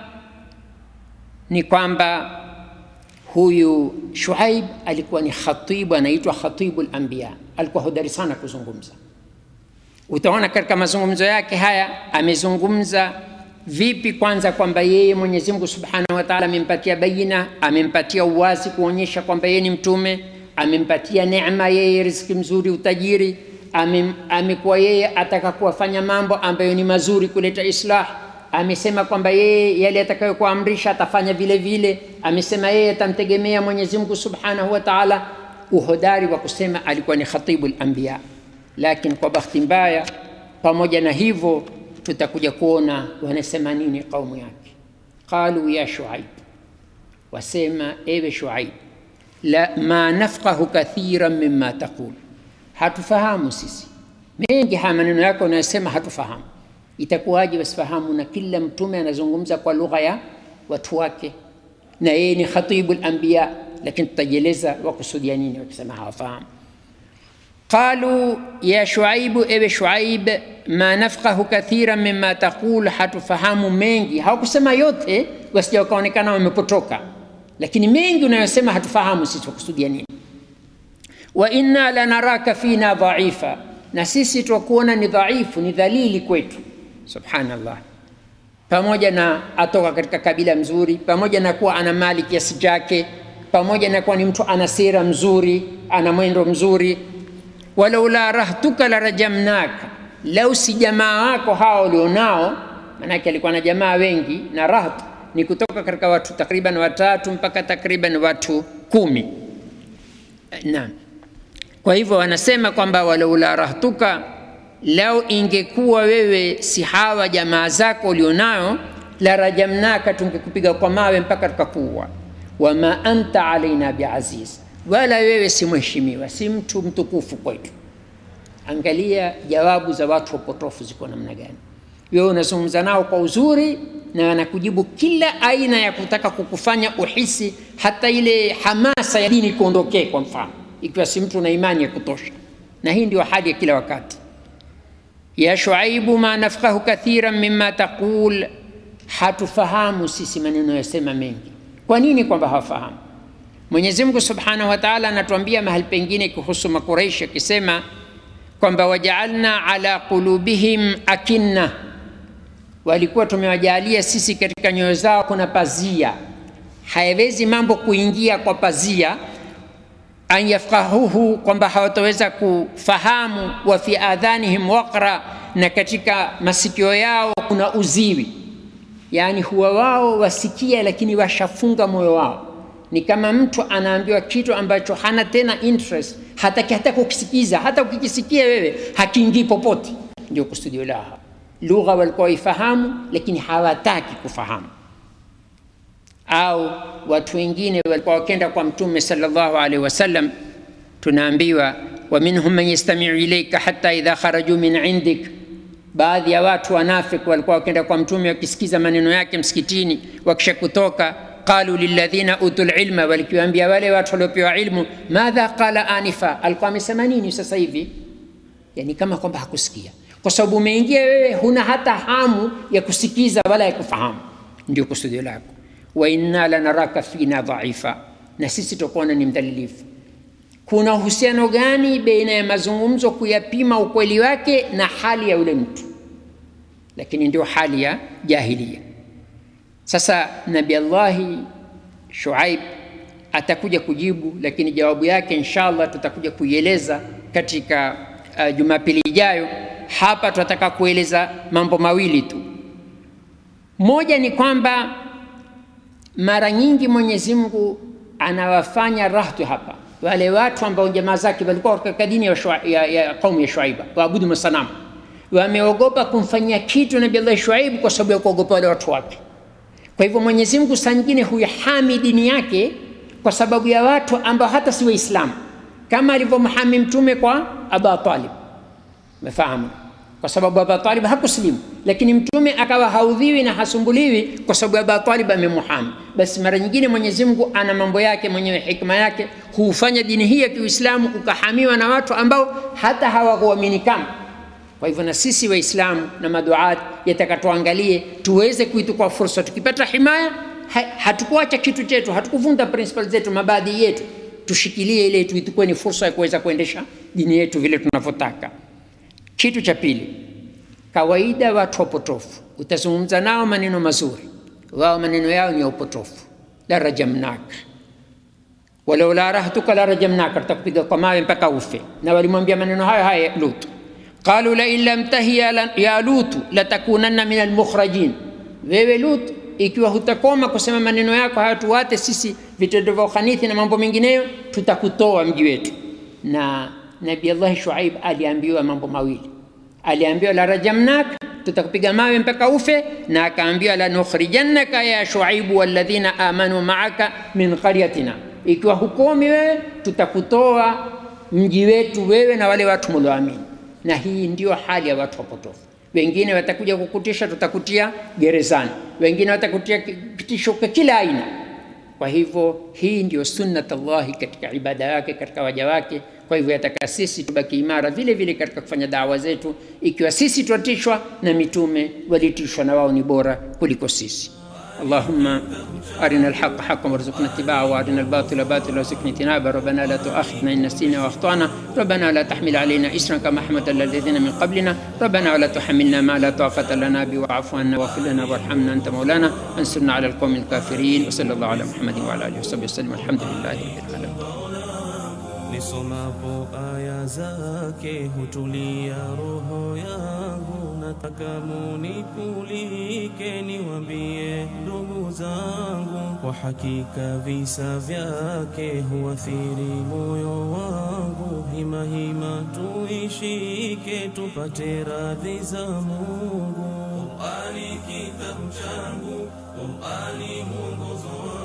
ni kwamba huyu Shuaib alikuwa ni khatibu, anaitwa khatibul anbiya, alikuwa hodari sana kuzungumza. Utaona katika mazungumzo yake haya amezungumza vipi kwanza kwamba yeye Mwenyezi Mungu Subhanahu wa Ta'ala amempatia baina, amempatia uwazi kuonyesha kwamba yeye ni mtume, amempatia neema yeye riziki mzuri, utajiri, amekuwa yeye ataka kuwafanya mambo ambayo ni mazuri, kuleta islah. Amesema kwamba yeye yale atakayokuamrisha atafanya vile vile. Amesema yeye atamtegemea Mwenyezi Mungu Subhanahu wa Ta'ala. Uhodari wa kusema alikuwa ni khatibul anbiya, lakini kwa bahati mbaya, pamoja na hivyo tutakuja kuona wanasema nini kaumu yake. Qalu ya Shuaib, wasema ewe Shuaib, la ma nafqahu kathiran mimma taqul, hatufahamu sisi mengi haya maneno yako unayosema hatufahamu. Itakuwaje wasifahamu? Na kila mtume anazungumza kwa lugha ya watu wake, na yeye ni khatibul anbiya, lakini tutajieleza wakusudia nini wakisema hawafahamu. Qalu ya Shuaibu, ewe Shuaib, ma nafqahu kathiran mimma taqul, hatufahamu mengi. Hawakusema yote wasija wakaonekana wamepotoka, lakini mengi unayosema hatufahamu sisi wakusudia nini. Wa inna lanaraka fina dhaifa, na sisi twakuona ni dhaifu, ni dhalili kwetu. Subhanallah, pamoja na atoka katika kabila mzuri, pamoja na kuwa ana mali kiasi chake, pamoja na kuwa ni mtu ana sera mzuri, ana mwendo mzuri walaula rahtuka la rajamnaka, lau si jamaa wako hawa ulionao. Maanake alikuwa na jamaa wengi, na raht ni kutoka katika watu takriban watatu mpaka takriban watu kumi. Naam, kwa hivyo wanasema kwamba walaula rahtuka, lau ingekuwa wewe si hawa jamaa zako ulionao, la rajamnaka, tungekupiga kwa mawe mpaka tukakuua. Wama anta alaina biaziz wala wewe si mheshimiwa, si mtu mtukufu kwetu. Angalia jawabu za watu wapotofu ziko namna gani. Wewe unazungumza nao kwa uzuri na wanakujibu kila aina ya kutaka kukufanya uhisi hata ile hamasa ya dini kuondokee, kwa mfano, ikiwa si mtu na imani ya kutosha. Na hii ndio hali ya kila wakati. Ya Shuaibu, ma nafqahu kathiran mimma taqul, hatufahamu sisi maneno yasema mengi. Kwa nini kwamba hawafahamu? Mwenyezi Mungu Subhanahu wa Ta'ala anatuambia mahali pengine kuhusu Makuraishi akisema kwamba wajaalna ala qulubihim akinna, walikuwa tumewajalia sisi katika nyoyo zao kuna pazia, hayawezi mambo kuingia kwa pazia. An yafqahuhu, kwamba hawataweza kufahamu. Wa fi adhanihim waqra, na katika masikio yao kuna uziwi, yaani huwa wao wasikia, lakini washafunga moyo wao ni kama mtu anaambiwa kitu ambacho hana tena interest, hataki hata kukisikiza. Hata ukikisikia wewe hakiingii popote. Ndio kusudio lao. Lugha walikuwa waifahamu, lakini hawataki kufahamu. Au watu wengine walikuwa wakenda kwa Mtume sallallahu alaihi wasallam, tunaambiwa wa minhum man yastamiu ilaika hatta idha kharaju min indik, baadhi ya watu wanafik walikuwa wakenda kwa Mtume wakisikiza maneno yake msikitini, wakisha kutoka qalu lilladhina utul ilma, walikiwaambia wale watu waliopewa ilmu, madha qala anifa, alikuwa amesema nini sasa hivi? Yani kama kwamba hakusikia, kwa sababu umeingia wewe, huna hata hamu ya kusikiza wala ya kufahamu. Ndio kusudio lako. Wa inna lanaraka fina dhaifa, na sisi tutakuona ni mdhalilifu. kuna uhusiano gani baina ya mazungumzo kuyapima ukweli wake na hali ya yule mtu lakini ndio hali ya jahilia sasa nabi allahi shuaib atakuja kujibu lakini jawabu yake inshallah tutakuja kuieleza katika uh, jumapili ijayo hapa tunataka kueleza mambo mawili tu moja ni kwamba mara nyingi mwenyezi mungu anawafanya rahtu hapa wale watu ambao jamaa zake walikuwa katika dini ya, shua, ya, ya kaumu ya shuaiba waabudu masanamu wameogopa kumfanyia kitu nabii allah shuaibu kwa sababu ya kuogopa wale watu wake kwa hivyo mwenyezi mungu saa nyingine huyahami dini yake kwa sababu ya watu ambao hata si waislamu kama alivyomhami mtume kwa aba talib umefahamu kwa sababu aba talib hakusilimu lakini mtume akawa haudhiwi na hasumbuliwi kwa sababu aba talib amemuhami basi mara nyingine mwenyezi mungu ana mambo yake mwenyewe hikma yake huufanya dini hii ya kiuislamu ukahamiwa na watu ambao hata hawakuamini kama kwa hivyo na sisi waislamu na maduat yataka tuangalie tuweze kuitukua fursa tukipata himaya ha, hatukuacha kitu chetu hatukuvunda principle zetu mabaadhi yetu tushikilie ile tuitukue ni fursa ya kuweza kuendesha dini yetu vile tunavyotaka kitu cha pili kawaida watu wapotofu utazungumza nao maneno mazuri wao maneno yao ni ya upotofu la rajamnak walau la rahtuka la rajamnaka tutakupiga kwa mawe mpaka ufe na walimwambia maneno hayo haya lutu qalu lain lam tahi ya lutu latakunanna min almukhrajin wewe lutu ikiwa hutakoma kusema maneno yako hayo tuwate sisi vitendo vya ukhanithi na mambo mengineyo tutakutoa mji wetu na nabi allahi shuaib aliambiwa mambo mawili aliambiwa la rajamnak tutakupiga mawe mpaka ufe na akaambiwa lanukhrijannaka ya shuaibu walladhina amanu maaka min qaryatina ikiwa hukomi wewe tutakutoa mji wetu wewe na wale watu mulioamini na hii ndio hali ya watu wapotofu wengine watakuja kukutisha tutakutia gerezani wengine watakutia kitisho kwa kila aina kwa hivyo hii ndio sunnat llahi katika ibada yake katika waja wake kwa hivyo yataka sisi tubaki imara vile vile katika kufanya dawa zetu ikiwa sisi twatishwa na mitume walitishwa na wao ni bora kuliko sisi اللهم أرنا الحق حقا وارزقنا اتباعه وأرنا الباطل باطلا وارزقنا اجتنابه ربنا لا تؤاخذنا إن نسينا وأخطأنا ربنا لا تحمل علينا إسرا كما حملت الذين من قبلنا ربنا ولا تحملنا ما لا طاقة لنا به واعف عنا واغفر لنا وارحمنا أنت مولانا انصرنا على القوم الكافرين وصلى الله على محمد وعلى آله وصحبه وسلم الحمد لله رب العالمين nisomapo aya zake hutulia roho yangu nataka munipulike niwambie ndugu zangu kwa hakika visa vyake huathiri moyo wangu hima hima tuishike tupate radhi za mungu qurani kitabu changu qurani mwongozo